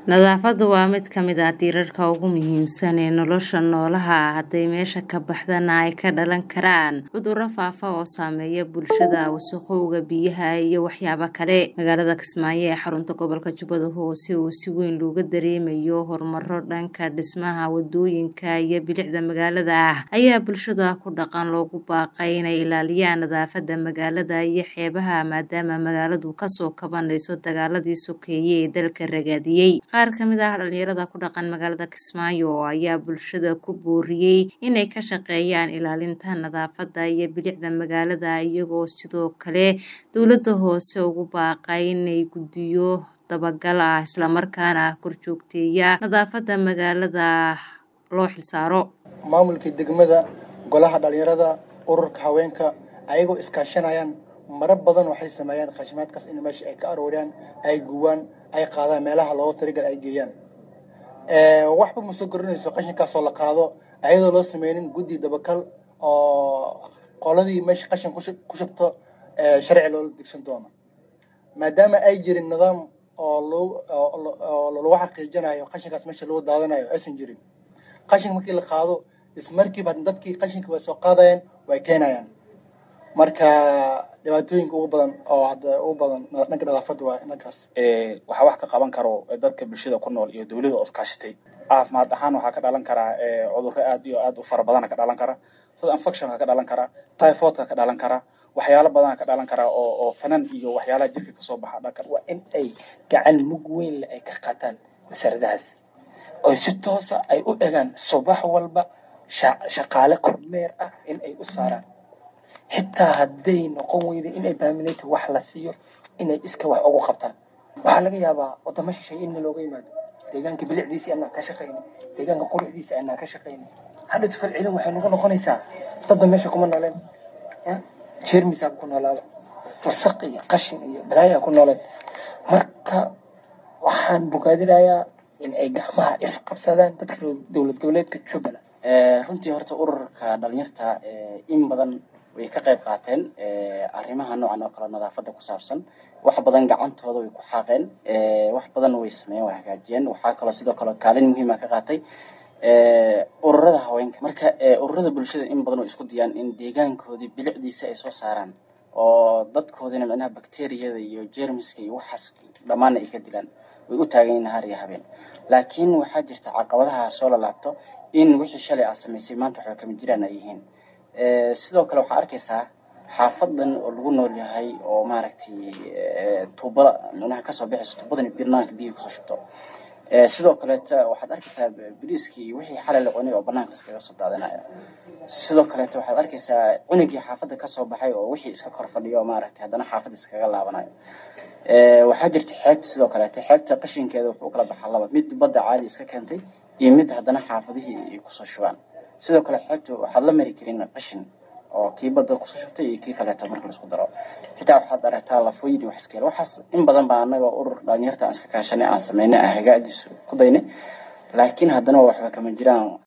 Nadaafaddu waa mid ka mid ah tiirarka ugu muhiimsan ee nolosha noolaha. Hadday meesha ka baxdana ay ka dhalan karaan cudurro faafa oo saameeya bulshada, wasakhowga biyaha, iyo waxyaabo kale. Magaalada Kismaayo ee xarunta gobolka Jubbada Hoose oo si weyn looga dareemayo horumaro dhanka dhismaha wadooyinka iyo bilicda magaalada ah, ayaa bulshada ku dhaqan loogu baaqay inay ilaaliyaan nadaafadda magaalada iyo xeebaha maadaama magaaladu kasoo kabanayso dagaaladii sokeeye ee dalka ragaadiyay. Qaar ka mid ah dhalinyarada ku dhaqan magaalada Kismaayo ayaa bulshada ku booriyay inay ka shaqeeyaan ilaalinta nadaafadda iyo bilicda magaalada, iyagoo sidoo kale dowladda hoose ugu baaqay inay guddiyo dabagal ah isla markaana korjoogteeya nadaafadda magaalada loo xilsaaro. maamulka degmada golaha dhalinyarada ururka haweenka ayagoo iskaashanayaan marar badan waxay sameeyaan khashimaadkaas in meesha ay ka arooriyaan ay gubaan ay qaadaan meelaha loogu talagalay ay geeyaan waxba ma soo korinayso qashinkaasoo la qaado ayadoo loo sameynin guddi dabakal oo qoladii meesha qashin ku shubto sharci loola degsan doono maadaama ay jirin nidaam oo lagu xaqiijinayo qashinkaas meesha lagu daadanayo aysan jirin qashin markii la qaado ismarkiiba dadkii qashinka way soo qaadayaan way keenayaan marka dhibaatooyinka ugu badan oo hadda ugu badan dhanka nadaafadda waa dhankaas waxaa wax ka qaban karo dadka bulshada ku nool iyo dowladda oo iskaashatay caafimaad ahaan waxaa ka dhalan karaa cudurro aad iyo aad u fara badana ka dhalan kara sida infectionka ka dhalan kara typhoidka ka dhalan kara waxyaalo badana ka dhalan kara oo oo fanan iyo waxyaalaha jirka kasoo baxa dhanka waa in ay gacan mug weyn leh ay ka qaataan wasaaradahaas oo si toosa ay u egaan subax walba shaqaale kormeer ah in ay u saaraan xitaa hadday noqon weyda inay baaminayta wax la siiyo inay iska wax ugu qabtaan waxaa laga yaabaa wadamo shisheeye in looga yimaado deegaanka bilicdiisii anaa ka shaqayna deegaanka quruxdiisa anaa ka shaqayna hadha tufal ciidan waxay nagu noqonaysaa dadda meesha kuma nooleen jeermisaa ku noolaada wasaq iyo qashin iyo balaayaa ku nooleen marka waxaan bogaadinayaa in ay gacmaha isqabsadaan dadka dowlad goboleedka jubbaland runtii horta ururka dhalinyarta in badan way ka qayb qaateen arrimaha noocan oo kale nadaafadda ku saabsan wax badan gacantooda way ku xaaqeen wax badan way sameeyeen way hagaajiyeen waxaa kaloo sidoo kale kaalin muhiima ka qaatay ururada haweenka marka ururada bulshada in badan way isku diyaan in deegaankoodii bilicdiisa ay soo saaraan oo dadkoodina micnaha bakteriyada iyo jeermiska iyo waxaas dhammaana ay ka dilaan way u taagan yihiin har iyo habeen laakiin waxaa jirta caqabadaha soo lalaabto in wixii shalay aad samaysay maanta waxba kama jiraan ay yihiin sidoo kale waxaa arkaysaa xaafadan oo lagu nool yahay oo maaragtay tuuba micnaha kasoo bixayso tuubadan banaanka biyaha kusoo shubto sidoo kaleeta waxaad arkaysaa biriiskii iyo wixii xalay la cunay oo banaanka iskaga soo daadinaya sidoo kaleeta waxaad arkaysaa cunugii xaafadda kasoo baxay oo wixii iska kor fadhiyo maaragtay haddana xaafadda iskaga laabanayo waxaa jirta xeebta sidoo kaleeta xeebta qashinkeeda wuxuu kala baxaa laba mid badda caadi iska keentay iyo mid haddana xaafadihii ay kusoo shubaan sidoo kale xeebta waxaad la mari karin qashin oo kii badda kusoo shubtay iyo kii kaleeto marka laisku daro xitaa waxaad aragtaa lafooyin iyo wax iskeel waxaas in badan baa anaga ururka dhalinyarta aan iska kaashanay aan sameynay aan hagaajiso ku daynay laakiin haddana waxba kama jiraan